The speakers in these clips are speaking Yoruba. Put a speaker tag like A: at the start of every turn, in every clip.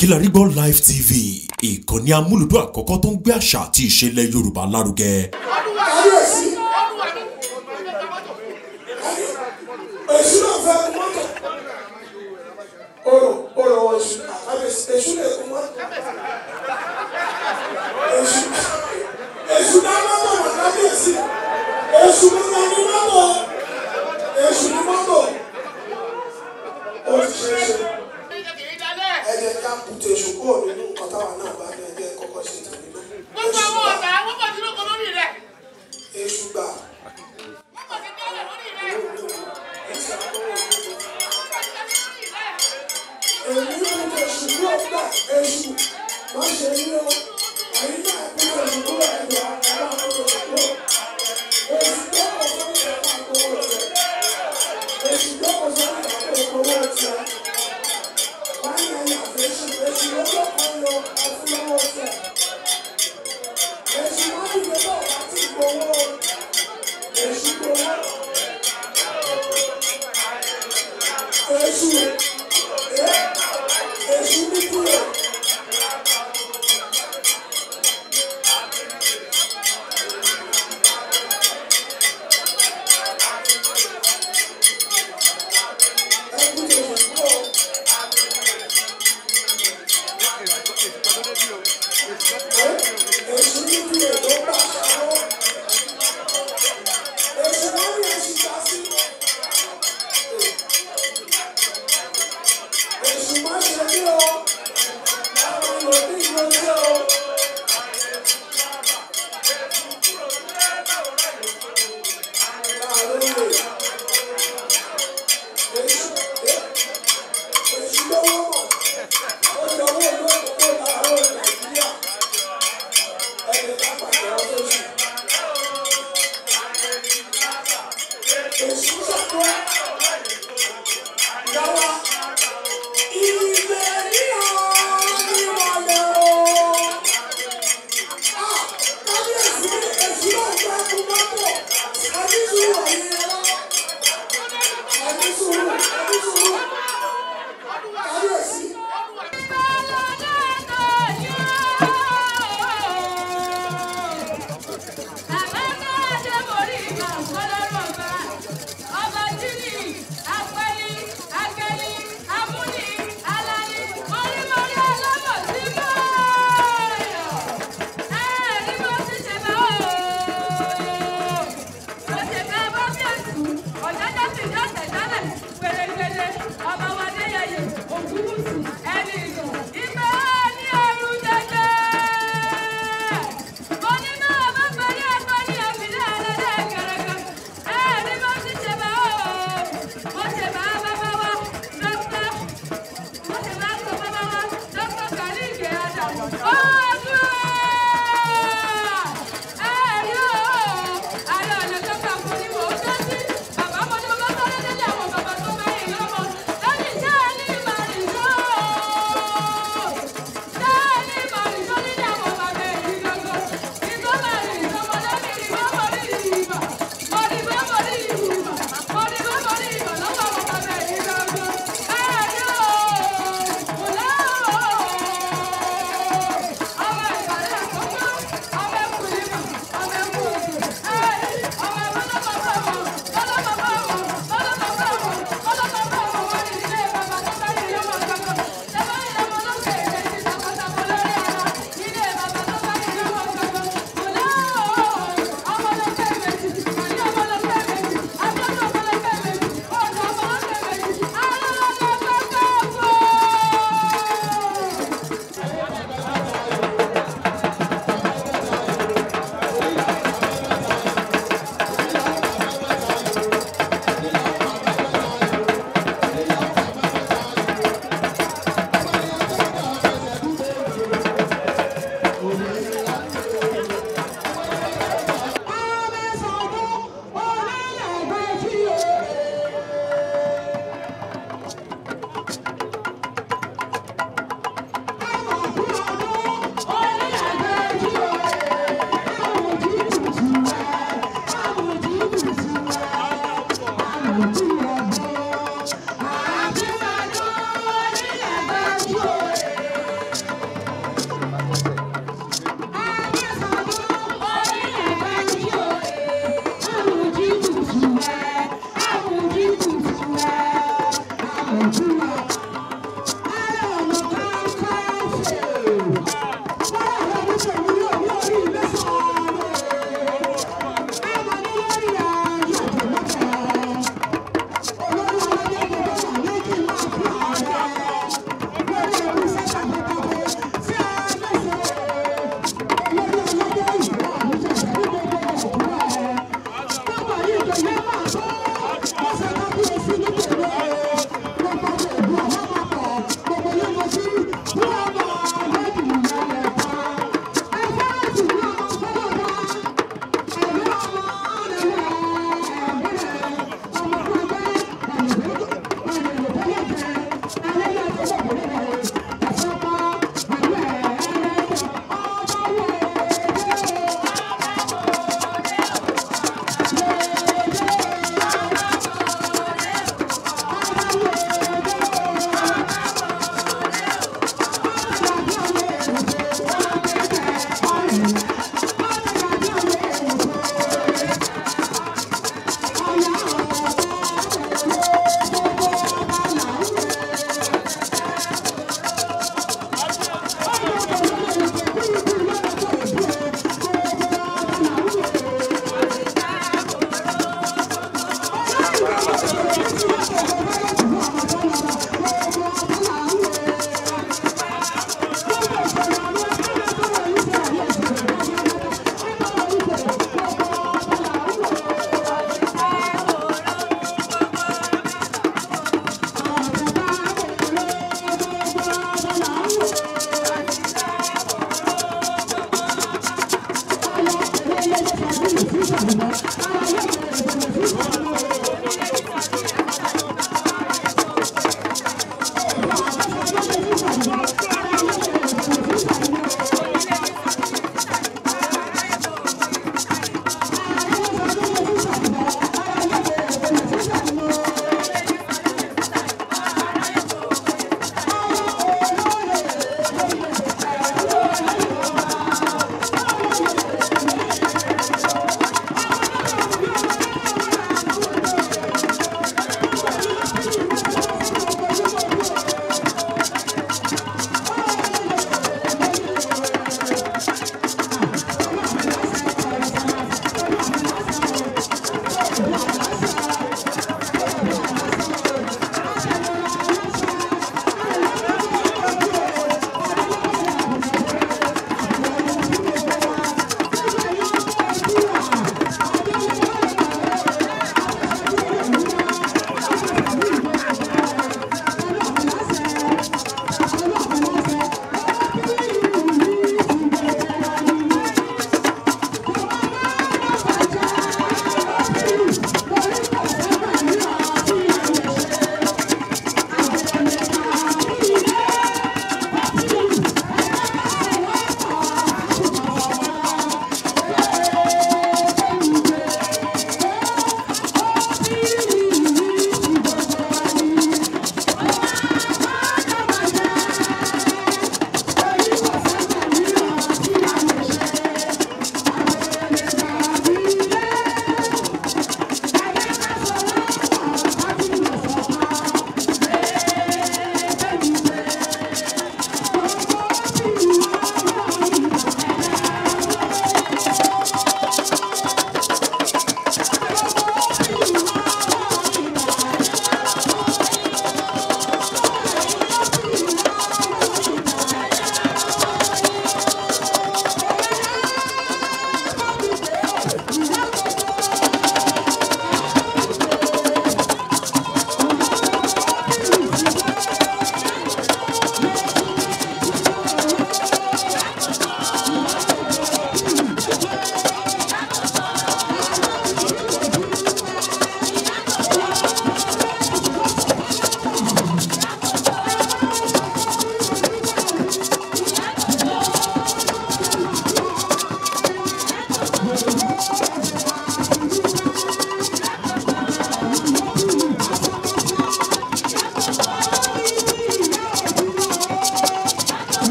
A: Kilarigbo Live TV ìkànnì amúlùdún àkọ́kọ́ tó ń gbé àṣà àti ìṣẹ̀lẹ̀ Yorùbá lárugẹ.
B: kábíyèsí èṣù náà fẹ́ kú mọ́tò orò orò wọ èṣù kábíyèsí èṣù lè kú mọ́tò èṣù èṣù náà mọ́tò wọ kábíyèsí èṣù náà ní mọ́tò èṣù ní mọ́tò ó ti ṣe é ṣe ẹ jẹ́ ká kùtù èṣù kúrò nínú nǹkan táwa náà bá ní ẹgbẹ́ kọ́kọ́ ṣe tèmi náà
C: gbogbo àwọn ọ̀tá wọ́n pọ̀ sínú kan lórí rẹ̀
B: èṣù gbà
C: wọ́n pọ̀ sí tẹ́lẹ̀ lórí rẹ̀
B: ẹ̀sìn àkọ́wọ́ ìlú.
C: wọ́n pọ̀ sí tẹ́lẹ̀ lórí rẹ̀.
B: èmi kò tẹ ṣùgbọ́n ọgbà èṣù má ṣe ní o èyí náà kò tẹ ṣùgbọ́n ẹ̀dọ̀ àwọn akọ̀rọ̀ ṣùgbọ́n èṣù tó kọ̀ sọ́ni ìyàwó àkọ́wọ́ rẹ̀ èṣù tó kọ̀ sọ́ni ìyàwó àkọ́wọ́ rẹ̀ wọ́n yẹ yàtọ̀ èṣù èṣù lọ́wọ́ kan lọ àfúnáwọ́ tẹ̀ èṣù má dìde bá ọ̀gá tí gbowó èṣù gbowó èṣù ẹ̀ èṣù ní kúrò. ẹkú tó ṣe kúrò. èṣù ní kúrò ló bá ṣàwọ́. èṣù wọ́n ní èṣù já sí. èṣù má ṣe ní o. àwọn olùdí ìwé ní o. láàárọ̀ lè. èṣù èṣù lọ́wọ́ mọ̀. ó yọwọ́ ìlú òkúkú láàárọ̀ nàìjíríà. ẹni ká pàṣẹ ọdún oṣù. èṣù ṣàkóso. Yàrá ilé ní ọ̀nìmọ̀lẹ̀ o. Ah! Kábíyèsí èṣù náà gba ẹkún mọ́tò. Ẹni sùúrù ọ̀yìn ẹ̀rọ. Ẹni sùúrù ẹni sùúrù. Kábíyèsí.
D: Ọba wa Adéyẹyè Ògúnwùsì ẹni ìlú ìgbà ní ẹrù jẹjẹ. Onímọ̀ ọba pẹ̀lú ẹ̀kọ́ ní òbílẹ̀ ẹlẹ́dẹ̀ gẹ̀rẹ́gẹ̀. Ẹ ní bó ti ṣe bá o. Mo ṣe bá bàbá wa dókítà. Mo ṣe bá sọ bàbá wa dókítà Kàlí Ìgè Ádámù. Ọdún ẹ rí o. Àlọ́ ọ̀nà tó kà fún ni mò ń dá sí. Bàbá mo ní mo bá sọ́dọ̀ délé àwọn bàbá tó bá yìí lọ́mọ. Lẹ́yìn iṣẹ́ ẹni ìbàdàn yóò.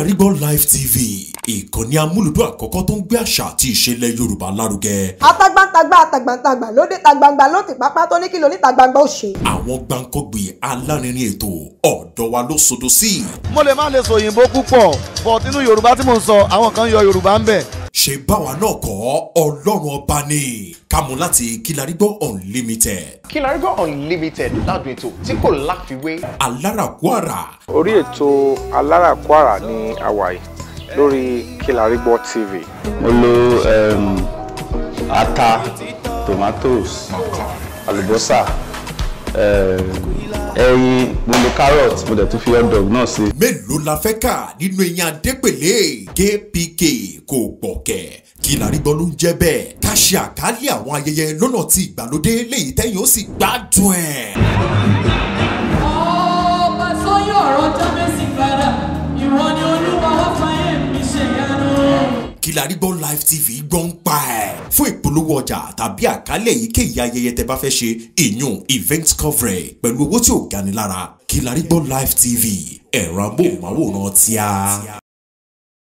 A: Kilarigbo Live TV ìkànnì amúlùdún àkọ́kọ́ tó ń gbé àṣà àti ìṣẹ̀lẹ̀ Yorùbá lárugẹ.
E: atagbantagba atagbantagba lóde tagbangba ló ti pápá tó ní kí lóní tagbangba ó ṣe.
A: àwọn gbàǹkọ́gbì alárinrin ètò ọ̀dọ́ wa ló sodo sí.
F: mo lè má lè sọ òyìnbó púpọ̀ but inú yorùbá tí mò ń sọ àwọn kan yọ yorùbá ń bẹ̀.
A: ṣe báwa náà kọ́ ọlọ́run ọba ni kámú láti Kilarigbo Unlimited
G: Kilarigbo Unlimited ládùn ètò tí kò láfiwé.
A: alárakúàrà
H: orí ètò aláràkúàrà ní hawaii lórí Kilarigbo TV.
I: mo lo um, ata tomatoes àlùbọ́sà um, ẹyin mo lo carrot mo dẹ̀ tún fi hot dog náà sí.
A: mélòó la fẹ́ kà nínú eyín adépèlé kpk kò gbọ̀kẹ̀ Kilarigbo ló ń jẹ́ bẹ́ẹ̀ ká ṣe àkálẹ̀ àwọn ayẹyẹ lọ́nà tí ìgbàlódé léyìí tẹ́yìn ó sì gbádùn ẹ̀.
J: ọba sọyún ọ̀rọ̀ jábẹ́sì padà ìwọ ni olúwa wá fàyè mi ṣe yanu.
A: Kilarigbo Live TV gbọ́ ń pa ẹ̀. fún ìpolówó ọjà tàbí àkálẹ̀ èyíkéyìí ayẹyẹ tẹ bá fẹ́ ṣe ìyún event coverage pẹ̀lú owó tí ò gani lára Kilarigbo Live TV ẹ̀rọ amóhùnmáwòrán tíá.